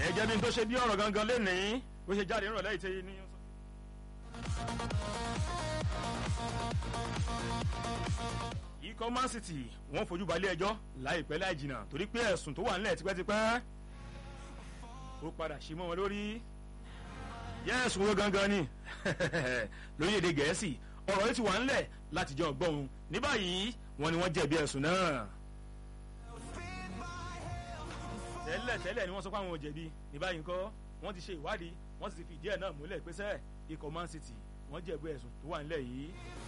ẹ jẹ́ bí n tó ṣe bí ọ̀rọ̀ gangan lénìí bó ṣe jáde nírọ̀lẹ́ ìtẹ́ ní. ikọ̀ man city wọ́n fojú balẹ̀ ẹjọ́ láìpẹ́ láì jìnnà torí pé ẹ̀sùn tó wà nílẹ̀ tipẹ́tipẹ́ ó padà ṣe mọ́ wọn lórí yẹ́ ẹ̀sùn wo gangan ni lórílẹ̀‐èdè gẹ̀ẹ́sì ọ̀rọ̀ yìí ti wà nílẹ̀ láti jọ gbọ́n ní báyìí wọ́n ní wọ́n jẹ̀bi ẹ̀sùn náà tẹ́lẹ̀ tẹ́lẹ̀ ni wọ́n sọ pé àwọn ò jẹ̀bi ní báyìí ńkọ́ wọ́n ti ṣe ìwádìí wọ́n sì ti fi ìdí ẹ̀ náà múlẹ̀ pé sẹ́ ikọ̀ man city wọ́n jẹ̀bi ẹ̀sùn tó wà nílẹ̀ yìí.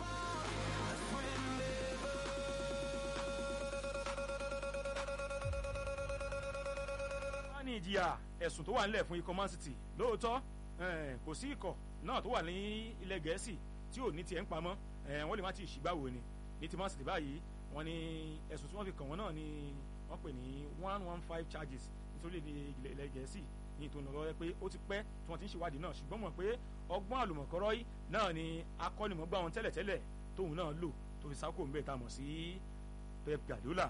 wọ́n ní ìjìyà ẹ̀sùn tó wà nílẹ̀ fún ikọ̀ man city lóòótọ́ kò sí ikọ̀ náà tó wà ní ilẹ̀ gẹ̀ẹ́sì tí ò ní tiẹ̀ ń pamọ́ wọ́n lè má ti ṣìgbàwò ni ní ti man city báyìí wọ́n ní ẹ̀sùn tí wọ́n fi kàn wọ́n náà ni wọ́n pè ní one one five charges nítorí ilẹ̀ ilẹ̀ gẹ̀ẹ́sì ní ìtòun lọ́wọ́ pé ó ti pẹ́ tí wọ́n ti ń ṣèwádìí náà ṣùgbọ́n mọ̀ pé ọgbọ́n àlùmọ̀kọ́rọ́ yìí náà ni akọ́nimọ̀gbà wọn tẹ́lẹ̀tẹ́lẹ̀ tóun náà lò tó fi sáko mbẹ́ tá a mọ̀ sí Pep Guardiola.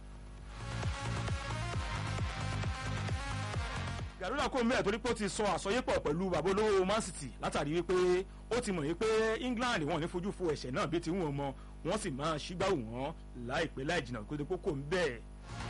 Guardiola kò mbẹ́ torí pé ó ti sọ àsọyépọ̀ pẹ̀lú bàbá olówó Man City látàrí wípé ó ti mọ̀ wípé England wọn ò ní fojú fo ẹ̀ṣẹ̀ náà bí ti wọ́n mọ wọ́n sì máa ṣígbàwò wọn láìpẹ́ láì jìnnà kó tó kókó ń bẹ́ẹ̀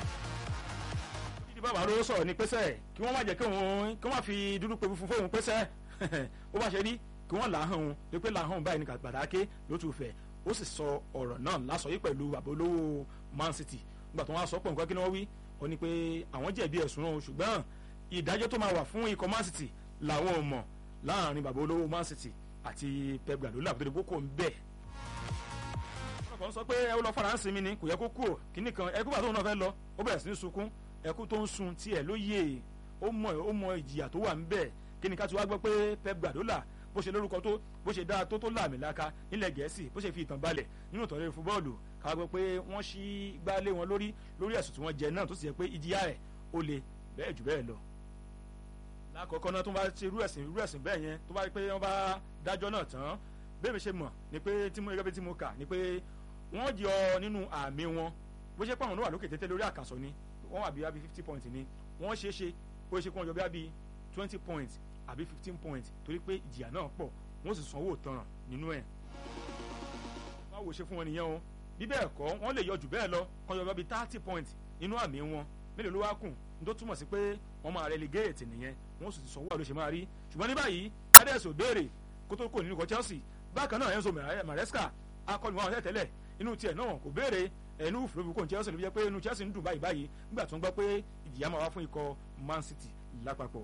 tí bàbá ló sọ̀rọ̀ ní pẹ́sẹ́ kí wọ́n má jẹ́ kí wọ́n kí wọ́n má fi dúdú pe funfun fóun pẹ́sẹ́ ó bá ṣe rí kí wọ́n là á hàn lé pé là á hàn báyìí ní gbàdáké ló tún fẹ́ ó sì sọ ọ̀rọ̀ náà lásọ yìí pẹ̀lú bàbá olówó Man City nígbà tó wọ́n á sọ pọ̀ nǹkan kí ni wọ́n wí ó ní pé àwọn jẹ̀bi ẹ̀sùn náà ṣùgbọ́n ìdájọ́ tó máa wà fún ikọ̀ Man City làwọn ò mọ̀ láàrin bàbá olówó Man City àti Pep Guardiola tó dé kókó ń bẹ̀ ọkọ̀ ń sọ pé ẹ lọ faransé mi ni kò yẹ kó kú ò kíní kan ẹ kó bàtà òun náà fẹ́ lọ ó bẹ̀rẹ̀ sí ní sunkún ẹkú tó ń sun tiẹ̀ ló yé ó mọ ó mọ ìjìyà tó wà ń bẹ̀ kí ni ká ti wá gbọ́ pé Pep Guardiola bó ṣe lórúkọ tó bó ṣe dáa tó tó láàmì láka nílẹ̀ gẹ̀ẹ́sì bó ṣe fi ìtàn balẹ̀ nínú ìtàn lórí fúbọ́ọ̀lù ká gbọ́ pé wọ́n ṣí gbálé wọn lórí lórí ẹ̀sùn tí wọ́n jẹ náà tó sì yẹ pé ìjìyà rẹ̀ ó le bẹ́ẹ̀ jù bẹ́ẹ̀ lọ. lákọ̀ọ́kọ́ náà tó bá ṣe irú ẹ̀sìn irú ẹ̀sìn bẹ́ẹ̀ yẹn tó bá rí pé wọ́n bá dájọ́ náà tán bẹ́ẹ̀ mi ṣe mọ̀ ni pé tí mo gẹ́gẹ́ bí tí mo kà ni pé wọ́n yọ nínú àmì wọn bó ṣe pé àwọn náà wà lókè tètè lórí àkàsọ ni wọ́n wà bí wá bí fifty points ni wọ́n ṣe é ṣe ó ṣe kó wọn jọ bí wá bí twenty points àbí fifteen points torí pé ìjìyà náà pọ̀ wọ́n sì sanwó tanràn nínú ẹ̀. wọ́n á wò ṣe fún wọn nìyẹn o bí bẹ́ẹ̀ kọ́ wọ́n lè yọ jù bẹ́ẹ̀ lọ kọ́ yọ bí thirty points nínú àmì wọn mélòó ló wá kù ní tó túmọ̀ sí pé wọ́n máa relegate nìyẹn wọ́n sì sanwó àlọ́ ṣe máa rí ṣùgbọ́n ní báyìí adẹ́sọ̀ béèrè kó tó kò nínú ikọ̀ Chelsea bákan náà Enzo Maresca akọni wọn tẹ́tẹ́lẹ̀ inú tiẹ̀ náà kò béèrè ẹnu òfurufú kò ní Chelsea ló fi jẹ́ pé inú Chelsea ń dùn báyìí báyìí nígbà tó ń gbọ́ pé ìjìyà máa wá fún ikọ̀ Man City lápapọ̀.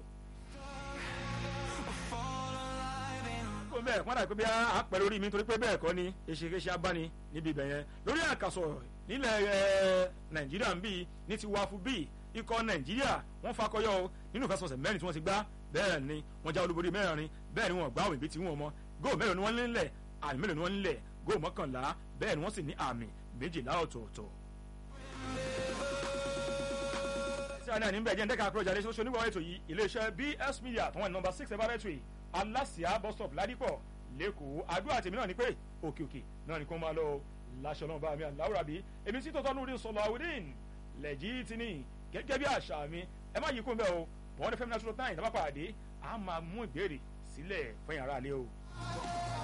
kó bẹ́ẹ̀ wọ́n dàbí pé bí a pẹ̀ lórí mi torí pé bẹ́ẹ̀ kọ́ ni eṣekéṣe abáni níbi ibẹ̀ yẹn lórí àkàsọ̀ nílẹ̀ Nàìjíríà ń bì ní ti wáfú bì ikọ̀ Nàìjíríà wọ́n fakọyọ o nínú ìfẹsọ̀sẹ̀ mẹ́rin tí wọ́n ti gbá bẹ́ẹ̀ ni wọ́n já olúborí mẹ́rin bẹ́ẹ̀ ni wọ́n gbá òmìnir tí wọ́n mọ góò mélòó ni wọ́n nílẹ̀ àmì mélòó ni wọ́n nílẹ̀ góò mọ́kànlá bẹ́ẹ̀ ni wọ́n sì ní àmì méjìlá ọ̀tọ̀ọ̀tọ̀. sí àná ní bẹ́ẹ̀ jẹ́ ndẹ́ka àkúrọ̀jà lẹ́sọ̀ onígbà ètò yìí iléeṣẹ́ BS Media tó wà ní nọ́mbà six laboratory alásìá bus stop ládìpọ̀ lẹ́kọ̀ọ́ àdúrà tèmi náà ni pé òkè òkè náà ni kò máa lọ láṣọ náà bá mi àláwùrà bí èmi tí tọ́tọ́ lórí sọ̀lọ̀ àwòdìn lẹ́jì tí ní gẹ́gẹ́ bí àṣà mi ẹ má yí kó mbẹ́ o bọ́ọ̀dẹ fẹ́mi náà tó náà ìdábàpàdé a máa mú ìbéèrè sílẹ̀ fún yàrá àlẹ́ o.